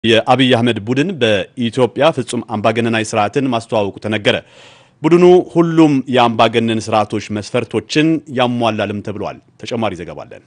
የአብይ አህመድ ቡድን በኢትዮጵያ ፍጹም አምባገነናዊ ስርዓትን ማስተዋወቁ ተነገረ። ቡድኑ ሁሉም የአምባገነን ስርዓቶች መስፈርቶችን ያሟላልም ተብሏል። ተጨማሪ ዘገባ አለን።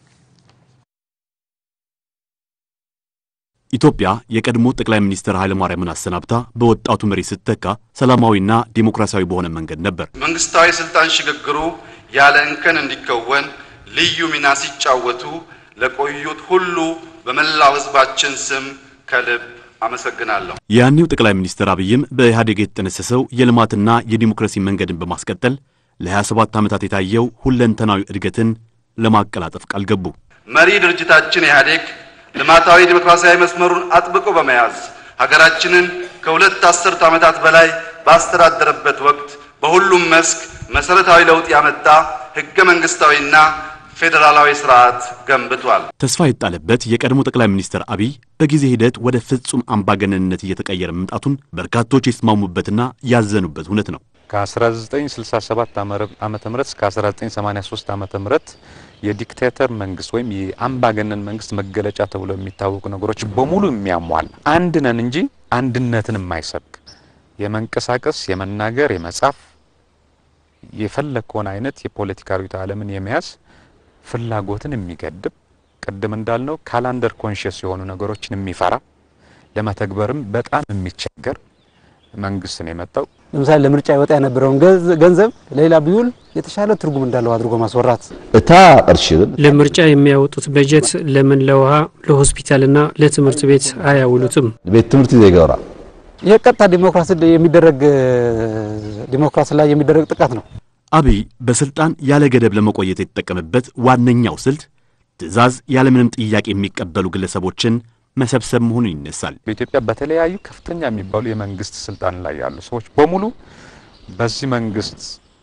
ኢትዮጵያ የቀድሞ ጠቅላይ ሚኒስትር ኃይለማርያምን አሰናብታ በወጣቱ መሪ ስትተካ ሰላማዊና ዲሞክራሲያዊ በሆነ መንገድ ነበር። መንግስታዊ ስልጣን ሽግግሩ ያለ እንከን እንዲከወን ልዩ ሚና ሲጫወቱ ለቆዩት ሁሉ በመላው ሕዝባችን ስም ከልብ አመሰግናለሁ። የያኔው ጠቅላይ ሚኒስትር አብይም በኢህአዴግ የተጠነሰሰው የልማትና የዲሞክራሲ መንገድን በማስቀጠል ለ27 ዓመታት የታየው ሁለንተናዊ እድገትን ለማቀላጠፍ ቃል ገቡ። መሪ ድርጅታችን ኢህአዴግ ልማታዊ ዲሞክራሲያዊ መስመሩን አጥብቆ በመያዝ ሀገራችንን ከሁለት አስርት ዓመታት በላይ ባስተዳደረበት ወቅት በሁሉም መስክ መሰረታዊ ለውጥ ያመጣ ህገ መንግስታዊና ፌዴራላዊ ስርዓት ገንብቷል። ተስፋ የጣለበት የቀድሞ ጠቅላይ ሚኒስትር አብይ በጊዜ ሂደት ወደ ፍጹም አምባገነንነት እየተቀየረ መምጣቱን በርካቶች የተስማሙበትና ያዘኑበት እውነት ነው። ከ1967 ዓመተ ምህረት እስከ 1983 ዓመተ ምህረት የዲክቴተር መንግስት ወይም የአምባገነን መንግስት መገለጫ ተብሎ የሚታወቁ ነገሮች በሙሉ የሚያሟላ አንድ ነን እንጂ አንድነትን የማይሰብክ የመንቀሳቀስ፣ የመናገር፣ የመጻፍ የፈለግከውን አይነት የፖለቲካ ርዕዮተ ዓለምን የመያዝ ፍላጎትን የሚገድብ ቅድም እንዳልነው ካላንደር ኮንሽስ የሆኑ ነገሮችን የሚፈራ ለመተግበርም በጣም የሚቸገር መንግስት ነው የመጣው። ለምሳሌ ለምርጫ ይወጣ የነበረውን ገንዘብ ሌላ ቢውል የተሻለ ትርጉም እንዳለው አድርጎ ማስወራት። እታ ቅርሺ ግን ለምርጫ የሚያወጡት በጀት ለምን ለውሃ ለሆስፒታልና ለትምህርት ቤት አያውሉትም? ቤት ትምህርቲ ዘይገብራ ይህ ቀጥታ ዲሞክራሲ የሚደረግ ዲሞክራሲ ላይ የሚደረግ ጥቃት ነው። አብይ በስልጣን ያለ ገደብ ለመቆየት የተጠቀመበት ዋነኛው ስልት ትዕዛዝ ያለምንም ጥያቄ የሚቀበሉ ግለሰቦችን መሰብሰብ መሆኑን ይነሳል። በኢትዮጵያ በተለያዩ ከፍተኛ የሚባሉ የመንግስት ስልጣን ላይ ያሉ ሰዎች በሙሉ በዚህ መንግስት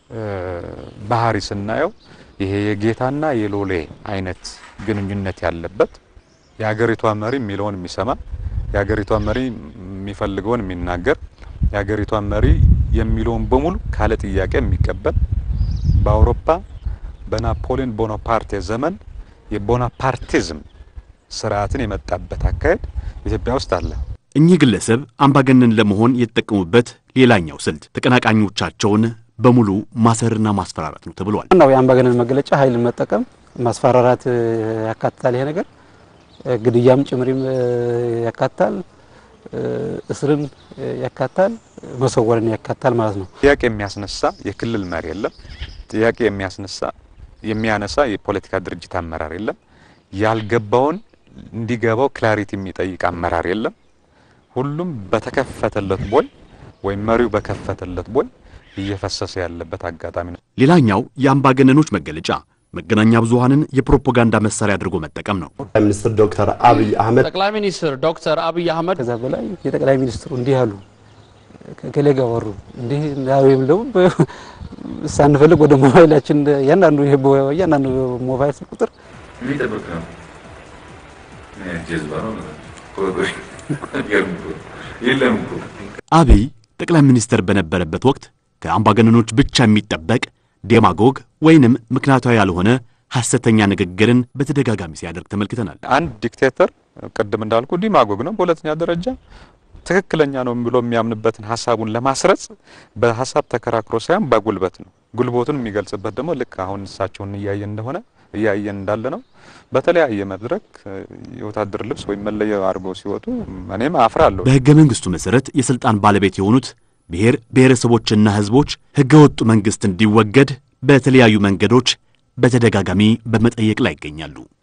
ባህሪ ስናየው ይሄ የጌታና የሎሌ አይነት ግንኙነት ያለበት የሀገሪቷ መሪ የሚለውን የሚሰማ የሀገሪቷ መሪ የሚፈልገውን የሚናገር የሀገሪቷ መሪ የሚለውን በሙሉ ካለ ጥያቄ የሚቀበል በአውሮፓ በናፖሊዮን ቦናፓርቴ ዘመን የቦናፓርቲዝም ስርዓትን የመጣበት አካሄድ ኢትዮጵያ ውስጥ አለ። እኚህ ግለሰብ አምባገነን ለመሆን የተጠቀሙበት ሌላኛው ስልት ተቀናቃኞቻቸውን በሙሉ ማሰርና ማስፈራራት ነው ተብሏል። ዋናው የአምባገነን መገለጫ ኃይልን መጠቀም፣ ማስፈራራት ያካትታል። ይሄ ነገር ግድያም ጭምሪም ያካትታል፣ እስርን ያካትታል፣ መሰወርን ያካትታል ማለት ነው። ጥያቄ የሚያስነሳ የክልል መሪ የለም። ጥያቄ የሚያስነሳ የሚያነሳ የፖለቲካ ድርጅት አመራር የለም። ያልገባውን እንዲገባው ክላሪቲ የሚጠይቅ አመራር የለም። ሁሉም በተከፈተለት ቦይ ወይም መሪው በከፈተለት ቦይ እየፈሰሰ ያለበት አጋጣሚ ነው። ሌላኛው የአምባገነኖች መገለጫ መገናኛ ብዙሃንን የፕሮፓጋንዳ መሳሪያ አድርጎ መጠቀም ነው። ጠቅላይ ሚኒስትር ዶክተር አብይ አህመድ ጠቅላይ ሚኒስትር ዶክተር አብይ አህመድ ከዛ በላይ የጠቅላይ ሚኒስትሩ እንዲህ አሉ ከሌ ጋር ወሩ እንዲህ ወይም ደግሞ ሳንፈልግ ወደ ሞባይላችን እያንዳንዱ ይሄ እያንዳንዱ ሞባይል ስልክ ቁጥር የሚጠብቅ ነው። ጀዝባ ነው። የለም እኮ አብይ ጠቅላይ ሚኒስትር በነበረበት ወቅት ከአምባገነኖች ብቻ የሚጠበቅ ዴማጎግ ወይንም ምክንያታዊ ያልሆነ ሐሰተኛ ንግግርን በተደጋጋሚ ሲያደርግ ተመልክተናል። አንድ ዲክቴተር ቅድም እንዳልኩ ዲማጎግ ነው። በሁለተኛ ደረጃ ትክክለኛ ነው ብሎ የሚያምንበትን ሀሳቡን ለማስረጽ በሀሳብ ተከራክሮ ሳይሆን በጉልበት ነው። ጉልበቱን የሚገልጽበት ደግሞ ልክ አሁን እሳቸውን እያየን እንደሆነ እያየን እንዳለ ነው። በተለያየ መድረክ የወታደር ልብስ ወይም መለያ አድርገው ሲወጡ እኔም አፍራለሁ። በሕገ መንግሥቱ መሠረት የሥልጣን ባለቤት የሆኑት ብሔር ብሔረሰቦችና ሕዝቦች ሕገ ወጡ መንግሥት እንዲወገድ በተለያዩ መንገዶች በተደጋጋሚ በመጠየቅ ላይ ይገኛሉ።